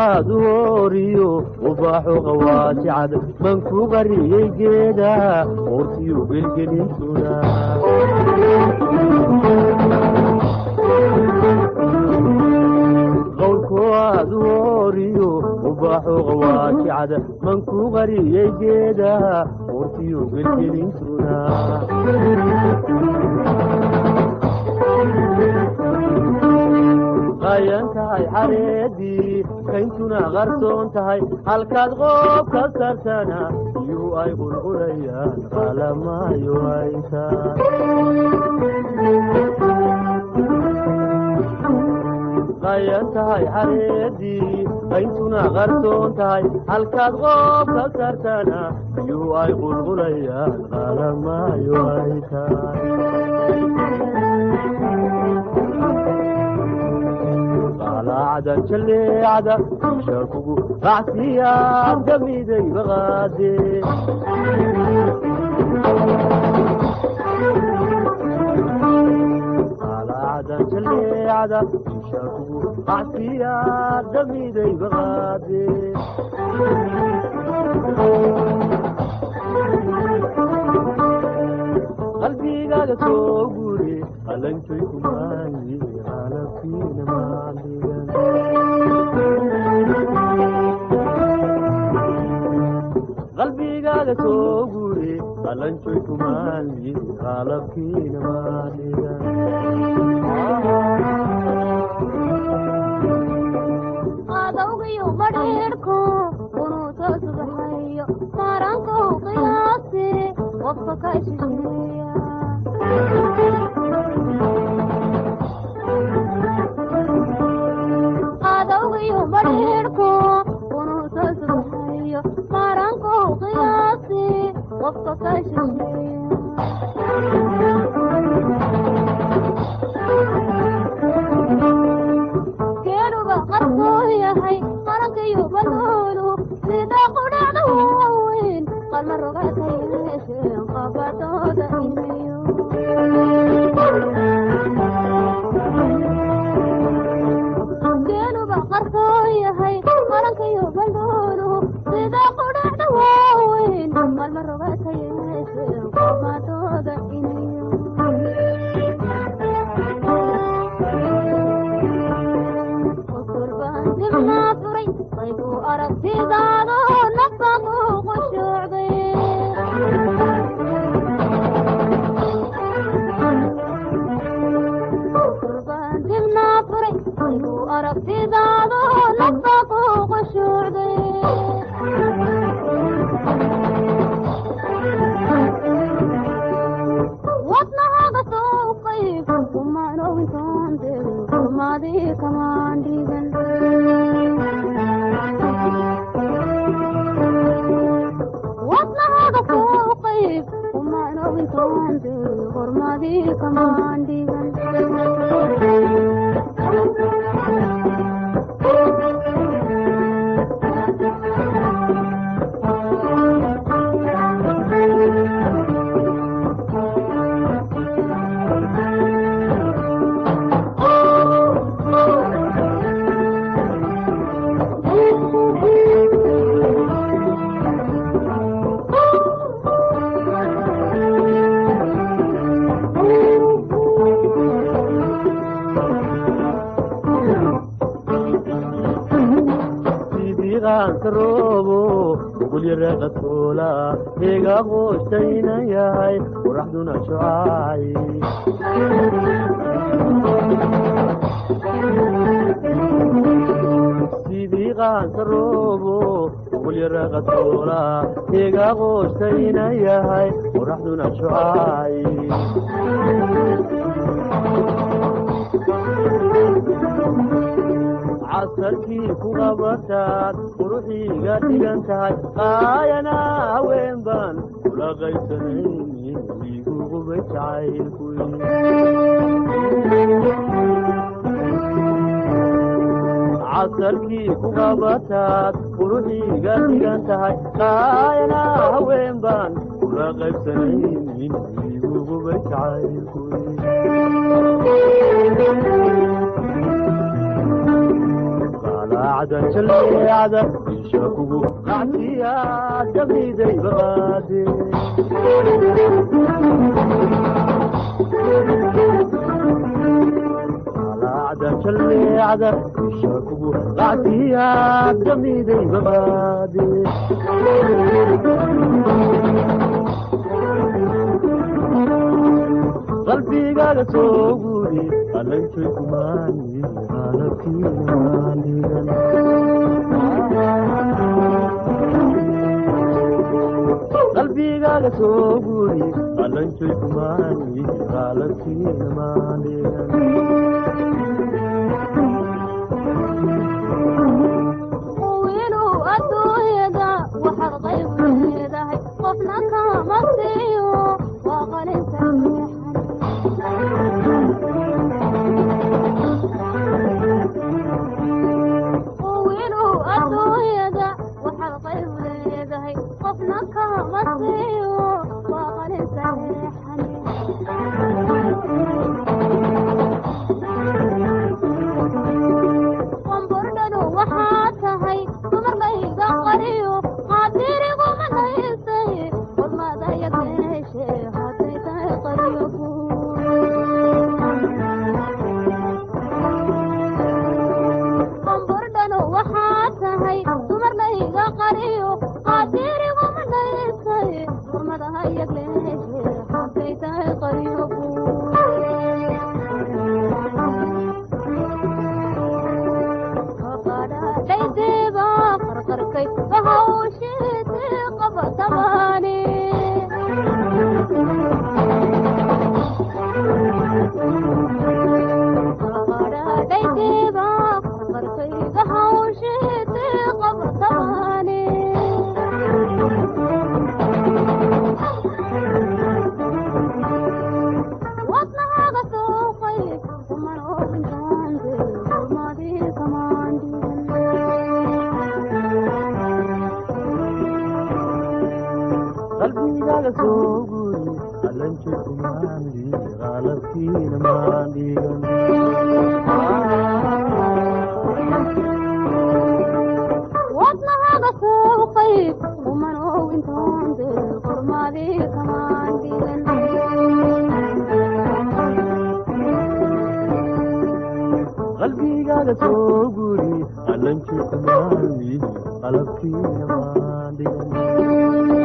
aad u ooriyo ubaaxu qawaasicad man ku qariyey geeda qoortiyu gelgelintuna qowlku aad u ooriyo ubaaxu qawaasicad man ku qariyey geeda qoortiyu gelgelintuna qayan tahay xareedii kayntuna qarsoon tahay halkaad qoob ka sartana iyuu ay qulqulayaan qalamaayo ayta qayan tahay xareedii kayntuna qarsoon tahay halkaad qoob ka sartana iyuu ay qulqulayaan qalamaayo ayta qalacda jaleecda isha kugu racsiyaad gamiday baqaade qalacda jaleecda isha kugu racsiyaad gamiday baqaade qalbigaaga soo gure qalanjoy kumaayi qalabkiina maaligan qalbigaaga soo gure qalanjoy kumaayi qalabkiina maaligan adawgiyo badheerko unuuso subaxayo maarankow qiyaase qofka ka shisheeya adawgiyo badheerko unuuso subaxayo maarankow qiyaase qofka ka shisheeya geeluba qarkoo yahay qarankayo baloolu sida qudhacda waaweyn qalma rogata yeesheen qabadooda inayo geeluba qarkoo yahay qarankayo baloolu sida qudhacda waaweyn qalma rogata yeesheen qabadooda inayo furay qaybu aragtidaado naftaku qushuucday kurbaandibnaa furay qaybu aragtidaado naftaku qushuucday wadnahaga soo qayb kumaanowintoonde kumaadii kamaan dhigan wadnahaga soo qayb kumaanowintoonde hormadii kamaan dhigan sidiiqaanka roobo ugulyaraqatoola heega qoostayna yahay qoraxduna shucaay sidiiqaanka roobo ugulyaraqatoola heega qoostayna yahay qoraxduna shucaay casarkii ku qabataad quruxiiga dhigan tahay qaayana haween baan kula qaysanaynin igu qubay jacaylkuy casarkii ku qabataad quruxiiga dhigan tahay qaayana haween baan kula qaybsanaynin igu qubay jacaylkuy qalacda jalleecada isha kugu qacsiyaa damiday baqaade alaacda jalleecada isha kugu qacsiyaa damiday baqaade qalbigaaga soo guuri qalantay kumaani qalabkiimaanigan qalbigaaga soo guuri qalantay kumaani qalabkiimaanigan wiilu adduunyada waxaad qayb leedahay qofna kama siiyo waa qalinta wiilu adduunyada waxaad qayb leedahay qofna kama siiyo waa qalinta qambordhadu waxaa tahay dumarkayga qariyo qaadiriguma naysay hormadaya keeshe hadday tahay qariyo qambordhadu waxaa tahay dumarkayga qariyo qaadiriguma naysay hormadahaya keeshe hadday tahay qariyo dhaydeeba qarqarkay bahawsheete qabatabaane dhaydeeba qarqarkay bahawsheete qabatabaane wadnahaaga sooqay kuman ogintaante hormadii qalbigaaga soo guuri qalantay kumaani qalabkiina maandhigan wadnahaaga sooqay kuman ogintaante hormadii kamaandhigan qalbigaaga soo guuri qalantay kumaani qalabkiina maandhigan